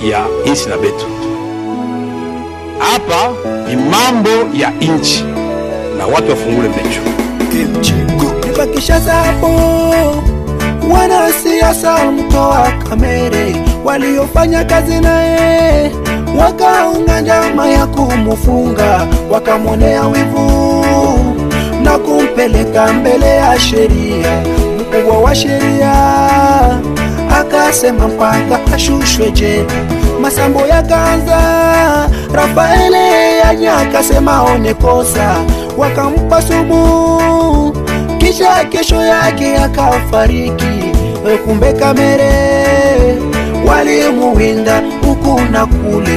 ya inchi na betu. Hapa ni mambo ya inchi na watu wafungule macho. Nibakisha hapo wanasiasa mtoa kamere waliofanya kazi naye wakaunga njama ya kumufunga, wakamwonea wivu na kumpeleka mbele ya sheria. Mkubwa wa sheria akasema mpaka ashushwe jela. Masambo yakaanza, Rafaele Yanya akasema one kosa, wakampa sumu, kisha kesho yake akafariki. Kumbe Kamere walimuwinda huku na kule.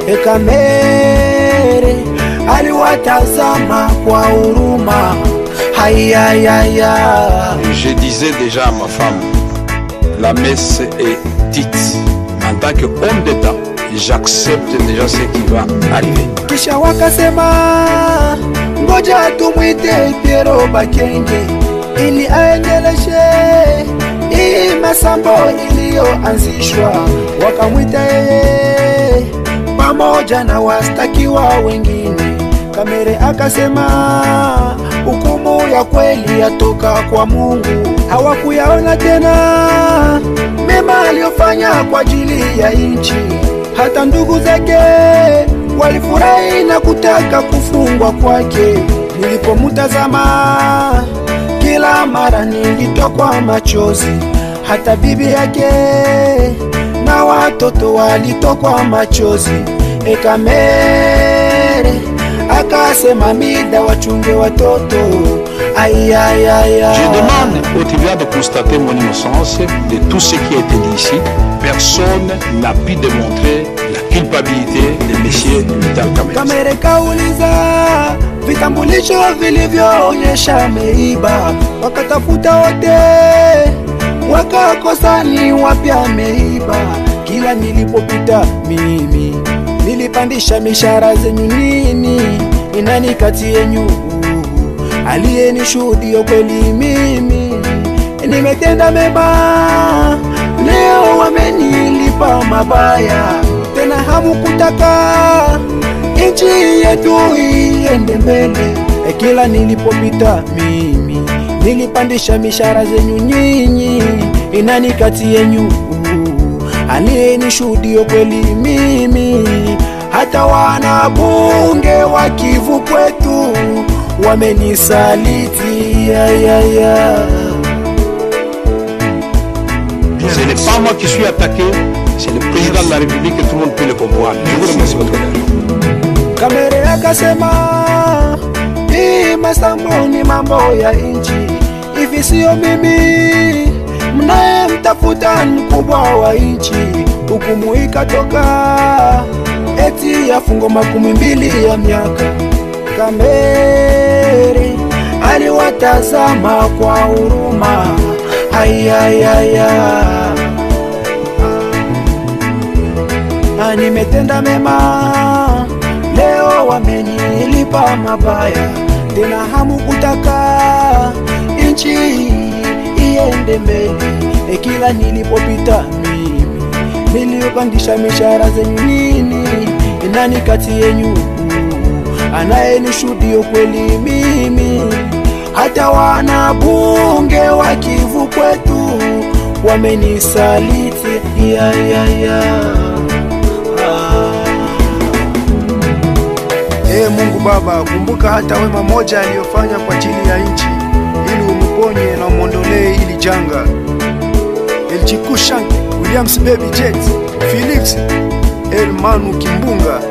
Kamere aliwatazama kwa huruma, hayayaya Je disais déjà à ma femme, la messe est dite. En tant qu'homme d'État, j'accepte déjà ce qui va arriver. kisha wakasema ngoja tumwite Piero Bakenge ili aendeleshe hii masambo iliyoanzishwa. Wakamwita yeye pamoja na wastakiwa wengine. Kamere akasema hukumu ya kweli yatoka kwa Mungu. Hawakuyaona tena mema aliyofanya kwa ajili ya nchi. Hata ndugu zake walifurahi na kutaka kufungwa kwake. Nilipomtazama kila mara nilitokwa machozi, hata bibi yake na watoto walitokwa machozi. Ekamere akasema mida wachunge watoto ayayaya. Je demande au tribunal de constater mon innocence de tout ce qui a été dit ici. Personne n'a pu démontrer la culpabilité de M. Vital Kamerhe. Kamere kauliza vitambulisho vilivyoonyesha ameiba, wakatafuta wote wakakosa ni wapi ameiba. Kila nilipopita mimi nilipandisha mishahara zenyu nini, ni nani kati yenyu aliyenishuhudia kweli mimi nimetenda mema, leo wamenilipa mabaya, tena hamukutaka nchi yetu iende mbele. E, kila nilipopita mimi nilipandisha mishahara zenyu nyinyi, ni nani kati yenyu aliyenishuhudia kweli mimi? Hata wanabunge wa Kivu kwetu wamenisaliti ya, ya, ya. Ce n'est pas moi qui suis attaqué, c'est le président de la République et tout le monde peut le comprendre. Je vous remercie votre honneur. Kamere akasema hii masambo ni mambo ya nchi, hivi sio mimi mnayemtafuta mkubwa wa nchi. Hukumu ikatoka eti ya fungo makumi mbili ya miaka. Kamere aliwatazama kwa huruma, ayayaya na nimetenda mema, leo wamenilipa mabaya, tena hamukutaka nchi iende mbele. E, kila nilipopita mimi nilipandisha mishahara zenyu nini, ni nani kati yenyu anayenishuhudia kweli mimi? Hata wanabunge wa Kivu kwetu wamenisaliti ya, ya, ya. Ee Mungu Baba, kumbuka hata wema moja aliyofanya kwa ajili ya nchi, ili umuponye na umwondolee hili janga. Elchikushank Williams Baby Jet Felix Elmanu Kimbunga